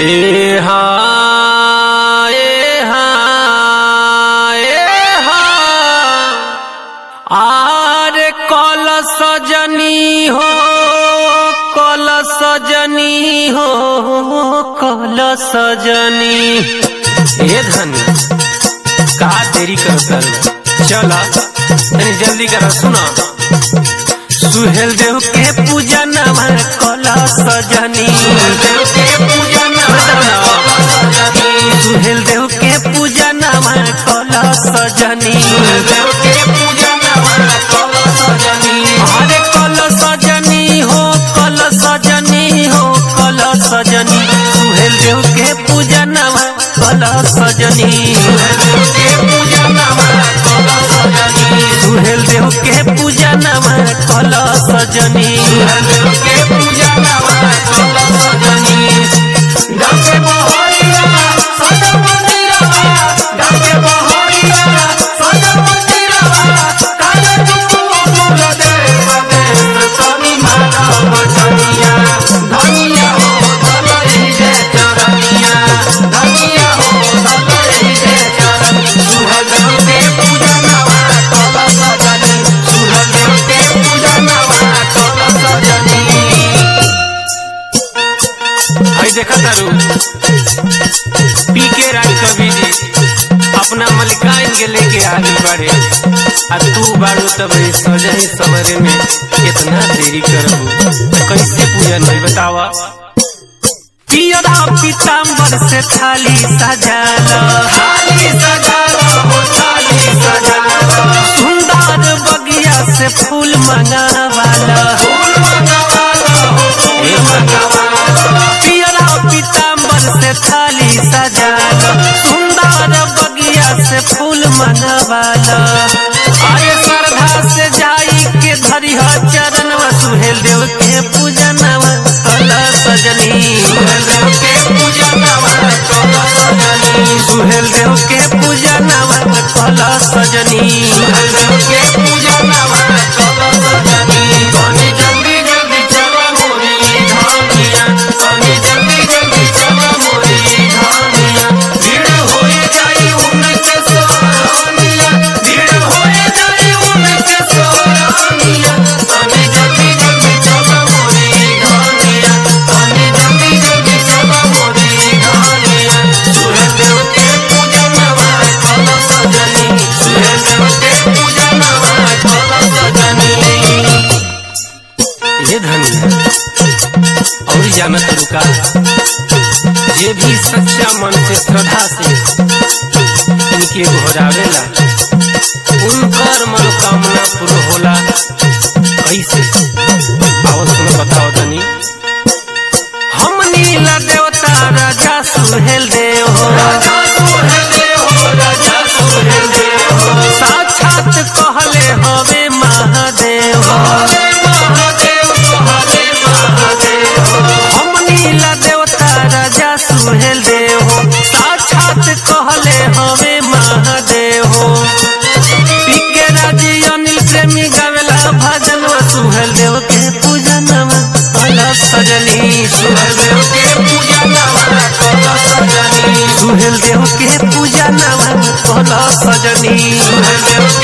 ए हा ए हा ए हा आरे कल सजनी हो कल सजनी हो कल सजनी ए धनी का देरी कर कर चला तनी जल्दी करा सुना सुहेल देव के पूजा नवा कल सजनी सुहेल देव के पूजा नवा कल सजनी अरे कल सजनी हो कल सजनी हो कल सजनी सुहेल देव के पूजा नवा कल सजनी सुहेल देव के पूजा नवा कल सजनी आई देखा तारू पी के राज कवि जी अपना मलिकाइन के लेके आगे बढ़े आ तू बारू तब इस सजन समरे में कितना देरी करबू तो कैसे पूजा नहीं बतावा पियरा पीताम्बर से थाली सजाला थाली सजाला हो थाली सजाला सुंदर बगिया से फूल मंगावाला फूल मंगावाला हो ए मंगावाला पियरा पीताम्बर से थाली सजाला सुंदर बगिया से फूल मंगावाला आए श्रद्धा से जाई के धरी हो चरण सुहेल देव के पूजनवा कला सजनी सुहेल देव के पूजनवा कला सजनी सुहेल देव के पूजनवा कला सजनी सुहेल देव के पूजनवा कला सजनी तनी जल्दी जल्दी चला मोरी धानिया तनी जल्दी जल्दी चला मोरी धानिया भीड़ होए जाई उनके सोरानिया भीड़ होए जाई उनके सोरानिया तनी जल्दी जल्दी चला मोरी धानिया तनी जल्दी जल्दी चला मोरी धानिया सूर्य देव के पूजा नवा कला सजनी सूर्य देव के पूजा नवा कला सजनी ये धनिया और जानत रुका जे भी सच्चा मन से श्रद्धा से उनके घोरावेला उनकर मनोकामना पूर्ण होला कैसे आओ सुनो बताओ तनी हम नीला देवता राजा सुहेल देव हो राजा सुहेल देव हो राजा सुहेल देव हो साक्षात कहले हवे महादेव हो महादेव हवे महादेव हो हम नीला देवता राजा सुहेल देव हो साक्षात कहले हवे महादेव हो पीके राजी अनिल प्रेमी गावेला भजन सुहेल देव के पूजन कला सजनी सुहेल देव के पूजन कला सजनी सुहेल देव के पूजन कला सजनी सुहेल देव